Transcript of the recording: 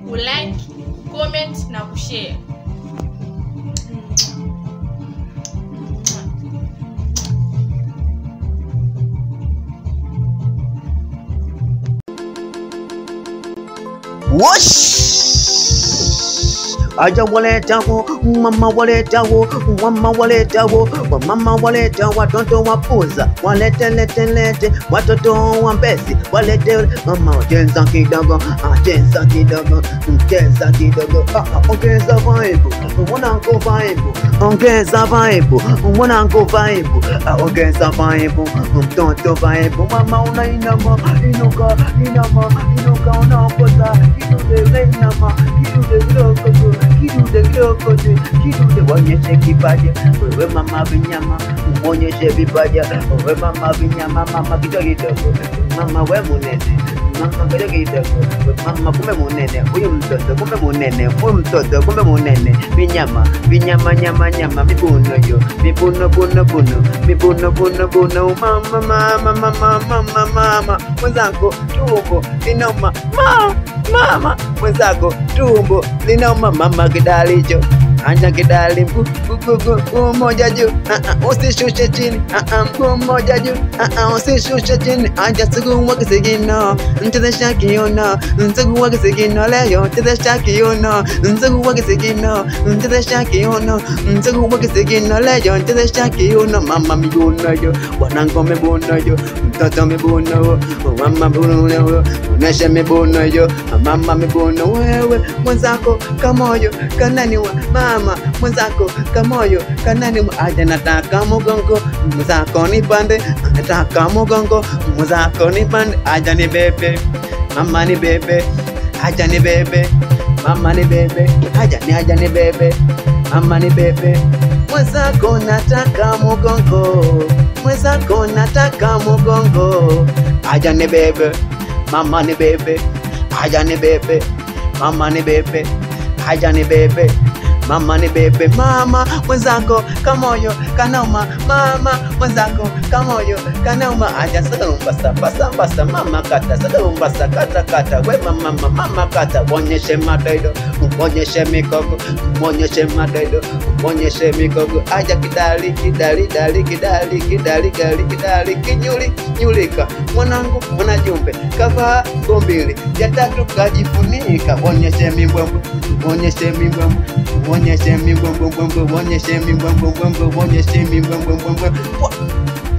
kulike comment na kushare Whoosh! Aja waleta wo, mama waleta wo, mama waleta wo, mama waleta watoto wapuza, walete lete lete, watoto wa mbezi, walete mama cheza kidogo, ah, cheza kidogo, mm, cheza kidogo, ah, ah, ongeza vibe, mwanangu vibe, ongeza vibe, mwanangu vibe, ah, ongeza vibe, mtoto vibe, mama unainama, inuka, inama, inuka unaokoza, kidude inama, kidude kidogo, kidude kidogo, kidude wonyeshe kipaji, wewe mama vinyama, mwonyeshe vipaji, wewe mama vinyama, mama kidogo kidogo, mama we munene mama kidogo kidogo, we mama kumbe munene, huyu mtoto kumbe munene, huyu mtoto kumbe munene, vinyama vinyama nyama nyama, mibuno yo, mibuno buno buno, mibuno buno buno, mama mama mama mama mama, mwenzangu tumbo linoma, mama mama mwenzako tumbo linauma, mama kidalicho anja kidali mguu mguu mguu mmoja juu, ah, ah, usishushe chini, ah, ah, mguu mmoja juu, ah, ah, usishushe chini, anja siku wakisigino nchezesha kiuno, nsiku wakisigino leo chezesha kiuno, nsiku wakisigino nchezesha kiuno, nsiku wakisigino leo chezesha kiuno, mama miguno yo, wanangu mibuno yo, mtoto mibuno yo, mama mibuno yo, onesha mibuno yo, mama mibuno wewe mwenzako kamoyo kananiwa mama mwenzako kamoyo kananiwa aja nataka mugongo mwenzako nipande nataka mugongo mwenzako nipande aja ni bebe mama ni bebe aja ni bebe mama ni bebe aja ni aja ni bebe mama ni bebe mwenzako nataka mugongo mwenzako nataka mugongo aja ni bebe mama ni bebe aja ni bebe mama ni bebe aja ni bebe mama ni bebe mama mwenzako kamoyo kanoma mama mwenzako kamoyo kanoma aja sakarumbasa basa basa mama kata sakarumbasa kata kata we mama mama mama kata wonyeshe madoido wonyeshe mikogo wonyeshe madoido wonyeshe mikogo aja kidali kidali dali kidali kidali gali kidali kinyuli nyulika mwanangu mwanajumbe kavaa gombili ya tatu kajifunika wonyeshe mimbwembwe wonyeshe mimbwembwe wonyeshe mimbwembwembwe wonyeshe mimbwembwembwe wonyeshe mimbwembwembwe